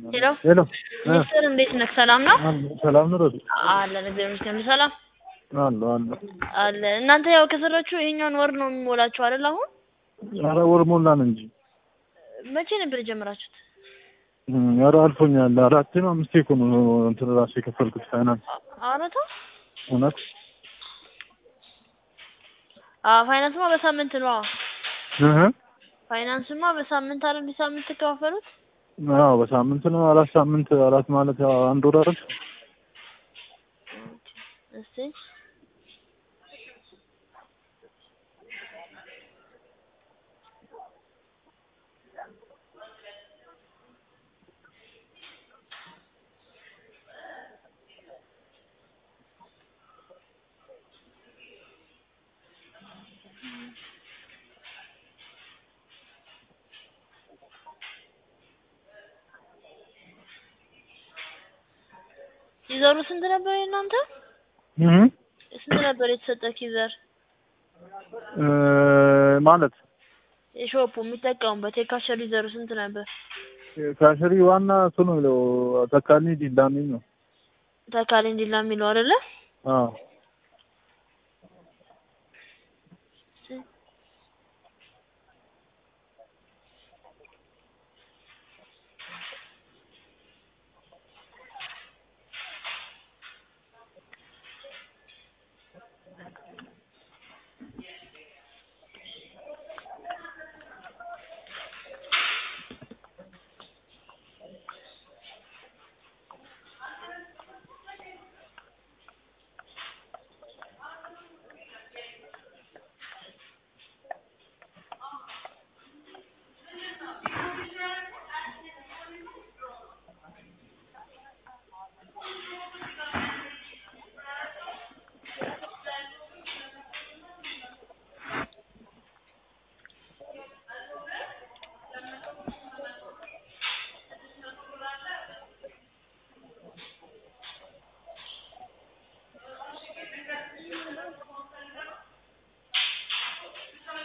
ሄሎ ሄሎ ሚስትር እንዴት ነህ? ሰላም ነው ሰላም ነው ረዱ አለን። እግዚአብሔር ይመስገን ሰላም አለ አለ አለ። እናንተ ያው ከሰራችሁ ይሄኛውን ወር ነው የሚሞላችሁ አይደል? አሁን ኧረ ወር ሞላን እንጂ መቼ ነበር የጀመራችሁት? ኧረ አልፎኛል። አራቴ ነው አምስቴ እኮ ነው እንትን ራሱ የከፈልኩት ፋይናንስ አረታ እውነት አዎ፣ ፋይናንስማ በሳምንት ነው። አዎ እህ ፋይናንስማ በሳምንት አይደል? ሳምንት ትከፋፈሉት? አዎ በሳምንት ነው። አራት ሳምንት አራት ማለት ያው አንድ ወር አይደል? እስቲ ኪዘሩ ስንት ነበር የእናንተ? እህ ስንት ነበር የተሰጠህ ኪዘር? እ ማለት የሾፑ የሚጠቀሙበት የካሸሪ ዘሩ ስንት ነበር? ካሸሪ ዋና እሱ ነው የሚለው ተካኒ ዲላሚ ነው። ተካሊ እንዲላ የሚለው አይደለ? አዎ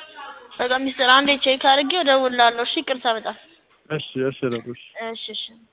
በቃ ሚስጥር አንዴ ቼክ አድርጌ እደውልልሃለሁ። እሺ ይቅርታ በጣም እሺ እሺ ረዱ እሺ እሺ እሺ